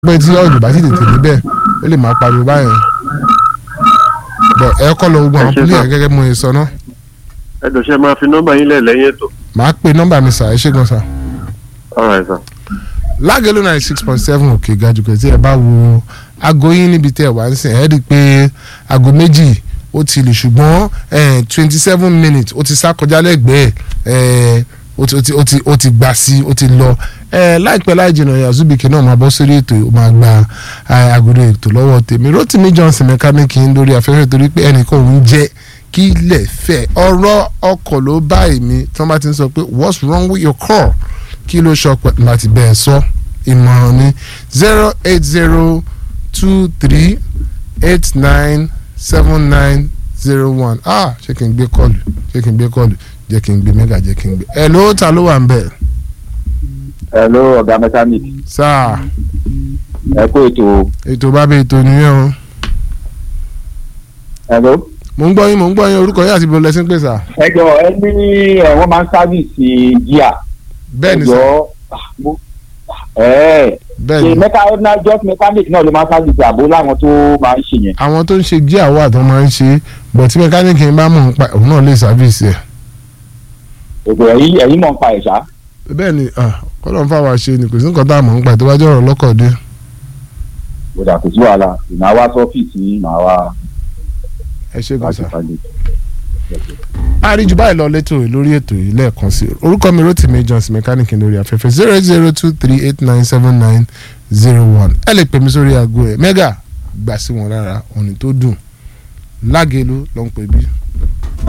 pé tí ọ̀dù bá sì tètè débẹ̀ ó lè máa pariwo báyẹn bọ̀ ẹ kọ́ lọ gbogbo àwọn Ẹ ṣé pílẹ̀ sir. gẹ́gẹ́ bí mo ṣe sọ náà ẹ jọ̀ọ́ ṣe máa fi nọ́mbà yín lẹ̀ lẹ́yìn ètò. màá pe nọ́mbà mi sà ẹ ṣé gan sà. alright sir. lágẹ̀lú ninety six point seven òkè gajùkọ̀ tí ẹ bá wo aago yín níbi tẹ́ ẹ wá ń sìn ẹ́ rí i pé aago méjì ó ti lè ṣùgbọ́n twenty seven minutes ó ti sá kọjá lẹ́gbẹ̀ẹ́ ẹ̀, ó ti- ó ti- ó ti ó ti gbà sí ó ti lọ ẹ̀, láìpẹ́ láì jìnnà yazubike náà máa bọ́ sórí ètò ó máa gba ẹ̀, àgọ́dọ̀ ètò lọ́wọ́ tèmi rotimi johnson mẹkáníìkì ń lórí afẹ́fẹ́ torí pé ẹnìkan òun jẹ́ kí ilẹ̀ fẹ́ ọ̀rọ̀ ọkọ̀ ló bá èmi tí wọ́n bá ti ń sọ pé what's wrong with your car kí ló sọ pé láti bẹ́ẹ̀ sọ ìmọ̀ràn ni zero eight zero two three eight nine seven nine zero one ah ṣé kí n gbé kọlù ṣé kí n gbé kọlù jẹ́ kí n gbé mẹ́gà jẹ́ kí n gbé ẹ̀ ló ta ló wà ń bẹ̀ hello ọ̀gá mechanic sáà ẹ kó ètò ètò bá bẹ ètò nìyẹn o hello. mò ń gbọ́ yín mò ń gbọ́ yín orúkọ yín àti ibo lẹ́sìn pé sà ẹ jọ ẹ ní ẹ wọ́n máa ń sáfìsì jíà. bẹ́ẹ̀ ni ẹ sà jọ mo- ẹ bẹ́ẹ̀ ṣe ni mẹka ordinary just mechanic náà ló máa ń sáfìsì àbó láwọn tó máa ń ṣe yẹn. àwọn tó ń ṣe jí àwọ̀ àtọ́ máa ń ṣe bọ̀ tí mẹkáníìkì ń bá mọ̀ ń pa òun náà lè sáfíìsì ẹ̀ ètò ẹ̀yìn ẹ̀yìn mọ̀ ń pa ẹ̀ṣá. bẹ́ẹ̀ ni kọ́lọ̀ ń fáwọn ṣe ni kò sí nǹkan tá a mọ̀ ń pa tó bá jẹ́ ọ̀rọ̀ lọ́kọ̀ dé. kódà kò sí wàhálà ìmọ̀ wá sọ́fíìsì màá wá ẹ ṣe wá gan sí sa. pàdé. àríjù báyìí lọ létò lórí ètò yìí lẹ́ẹ̀kan sí i orúkọ mi Rotimi Johnson mechanic lórí afẹ́fẹ́ zero eight zero two three eight nine seven nine zero one ẹ lè pè mí sórí aago ẹ̀ mẹ́gà gbà sí wọn lára òní tó dùn lágẹ̀lú ló ń pè bí.